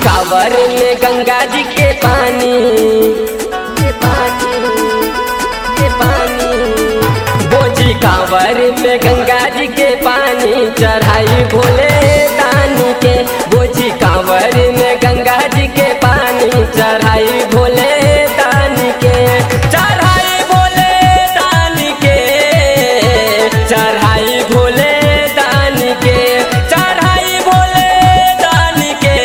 कावर में गंगा जी के पानी के पानी के पानी बोझी कावर में गंगा जी के पानी चढ़ाई भोले दानी के बोझी कावर में गंगा जी के पानी चढ़ाई भोले दानी के चढ़ाई भोले दानी के चढ़ाई भोले दानी के चढ़ाई भोले दानी के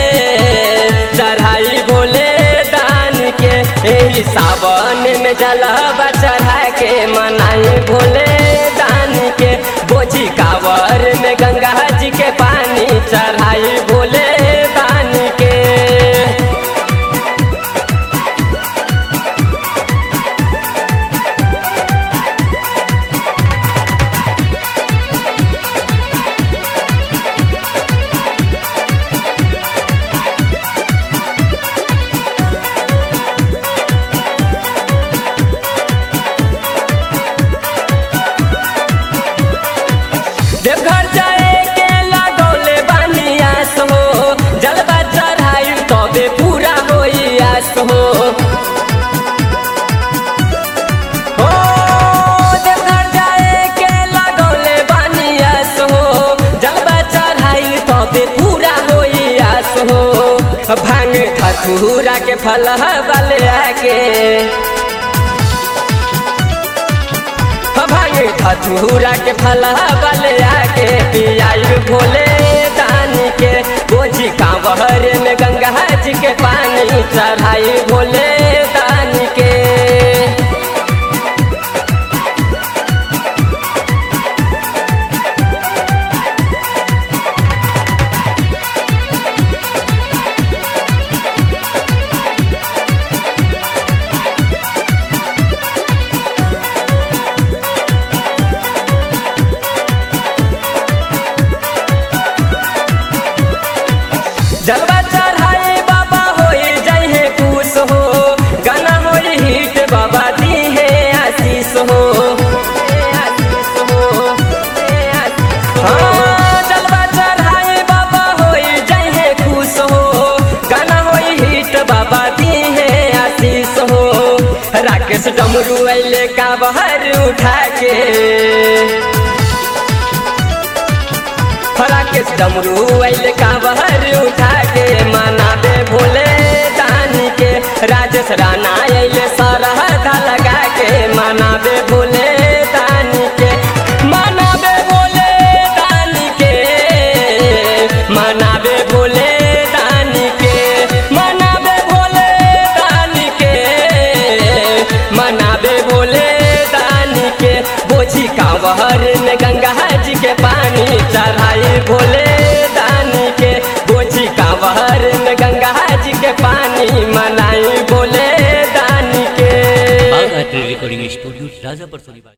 चढ़ाई भोले दानी के एही सावन में जलवा चढ़ा के मनाई भोले दानी के बोझी कावर में गंगा जी के पानी चढ़ाई भोले दानी के देवघर जाए के लगौले बानी आस हो जलवा चढ़ाई तबे पूरा होई आस हो हो, देवघर जाए के लगौले बानी आस हो जलवा चढ़ाई तबे पूरा होई आस हो भांग ठठूरा के फल वाले आके भांगे खचूरा के फला वाले आके पियाई भोले दानी के बोझी कांवर में गंगा जी के पानी चढ़ाई भोले दानी के जलवा चढ़ाए बाबा होई जाई है खुश हो गाना होई हिट बाबा दी है आशीष हो आशीष हो, आशीष हो। हाँ, जलवा चढ़ाए बाबा होई जाई है खुश हो गाना होई हिट बाबा दी है आशीष हो राकेश डमरू अले का बहर उठा के राकेश डमरू अल का बहर उठा के मनाबे भोले दानी के राजेश राणा अल सरहदा लगा के मनाबे भोले दानी के मनाबे भोले दानी के मनाबे भोले दानी के मनाबे भोले दानी के मनाबे भोले दानी के बोझी कांवर में गंगा जी के पानी चढ़ाई भोले दानी के बोझी कांवर में गंगा जी के पानी मनाई भोले दानी के बाघ आर्ट रिकॉर्डिंग स्टूडियो राजापुर सोनीबाग